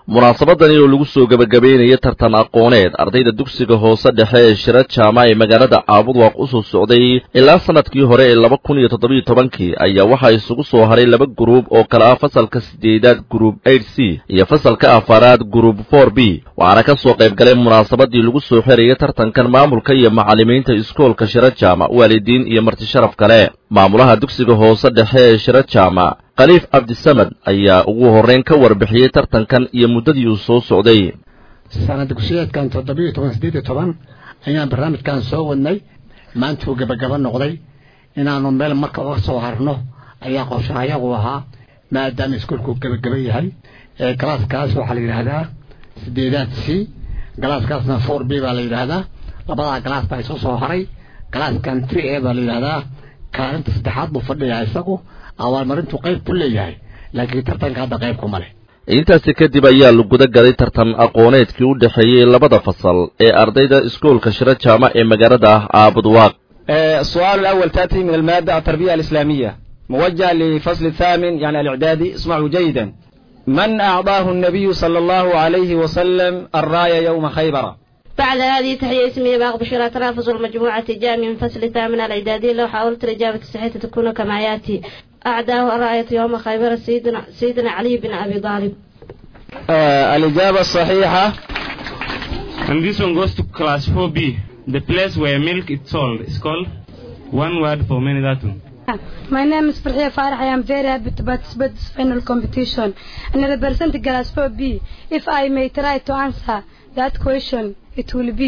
munaasabadani oo lagu soo gebagabeynaya tartan aqooneed ardayda dugsiga hoose dhexe ee shira jaama ee magaalada caabudwaaq u soo socday ilaa sanadkii hore ee laba kun iyo toddobiyo tobankii ayaa waxaa isugu soo haray laba guruub oo kale ah fasalka sideedaad guruub eight c iyo fasalka afaraad guruub for b waxaana ka soo qayb galay munaasabadii lagu soo xerayay tartankan maamulka iyo macallimiinta iskoolka shira jaama waalidiin iyo marti sharaf kale maamulaha dugsiga hoose dhexe ee shira jaama khaliif cabdisamad ayaa ugu horreyn ka warbixiyey tartankan iyo muddadii uu soo socday sanad dugsiyeedkan toddobiyo toban siddeed iyo toban ayaan barnaamijkan soo wadnay maanta uu gebagaba noqday inaanu meel marka uga soo harno ayaa qorshahayagu ahaa maadaama iskuolku gebagaba yahay galaaskaas waxaa la yidhaahdaa sideedaad c galaaskaasna four b baa la yidhaahdaa labadaa galaas baa isu soo haray galaaskan three a baa la yidhaahdaa kaalinta saddexaad buu fadhiyaa isagu abaalmarintu qayb ku leeyahay laakiin tartanka hadda qayb kuma leh intaasi kadib ayaa la guda galay tartan aqooneedkii u dhexeeyey labada fasal ee ardayda iskoolka shiro jaama ee magaalada caabudwaaq السؤال الأول تأتي من المادة التربية الإسلامية موجه لفصل الثامن يعني الإعدادي اسمعوا جيدا من أعطاه النبي صلى الله عليه وسلم الراية يوم خيبر بعد هذه تحية اسمية باغ بشرى ترافز المجموعة الجامعة من فصل الثامن الإعدادي لو حاولت الإجابة الصحيحة تكون كما يأتي أعداه الراية يوم خيبر سيدنا, سيدنا علي بن أبي طالب آه الإجابة الصحيحة And this one goes to class 4B. The place where milk is sold is called one word for many that one. My name is Farhia Farah. I am very happy to participate in this final competition and I represent class 4B. If I may try to answer that question, it will be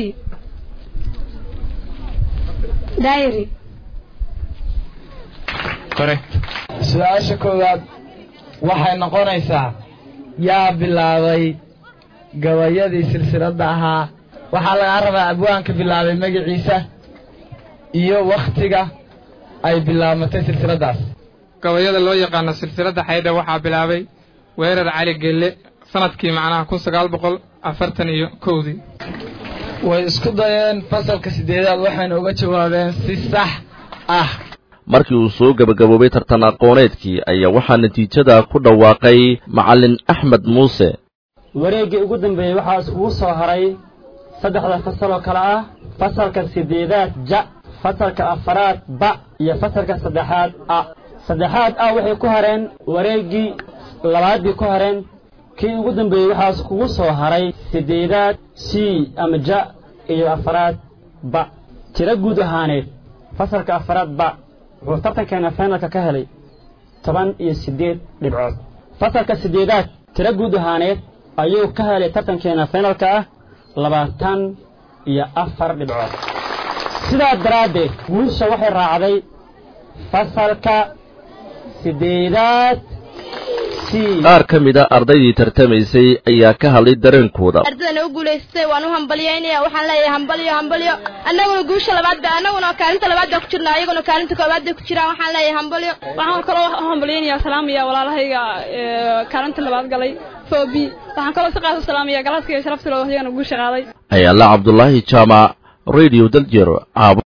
diary. Correct. su-aasha koowaad waxay noqonaysaa yaa bilaabay gabayadii silsiladda ahaa waxaa lagaa rabaa abwaanka bilaabay magaciisa iyo wakhtiga ay bilaabmatay silsiladdaas gabayada loo yaqaano silsiladda xaydha waxaa bilaabay weerar cali gelle sanadkii macnaha kun sagaal boqol afartan iyo kowdii way isku dayeen fasalka siddeedaad waxayna uga jawaabeen si sax ah markii uu soo gebagaboobay tartan aqooneedkii ayaa waxaa natiijada ku dhawaaqay macallin axmed muuse wareeggii ugu dambeeyey waxaa ugu soo haray saddexda fasal oo kale ah fasalka siddeedaad ja fasalka afaraad ba iyo fasalka saddexaad a saddexaad a waxay ku hareen wareeggii labaadii ku hareen kii ugu dambeeyey waxaas kugu soo haray siddeedaad c ama ja iyo afaraad ba tiro guud ahaaneed fasalka afaraad ba wuxuu tartankeena finalka ka helay toban iyo siddeed dhibcood fasalka siddeedaad tiro guud ahaaneed ayuu ka helay tartankeena finalka ah labaatan iyo afar dhibcood sidaa daraaddeed guusha waxay raacday fasalka siddeedaad qaar ka mid a ardaydii tartamaysay ayaa ka hadlay dareenkooda ardaydan u guulaystay waan u hambalyaynaya waxaan leeyahay hambalyo hambalyo annaguna guusha labaad ba annaguna kaalinta labaad baa ku jirna ayaguna kaalinta koowaad bay ku jiraan waxaan leeyahay hambalyo waxaan kaloo hambalyaynaya salaamaya walaalahayga kaalinta labaad galay fobi waxaan kaloo si qaasa salaamaya galaaska iyo sharafta loo iyagana guusha qaaday ayaala cabdulaahi jaamac radio daljero caabo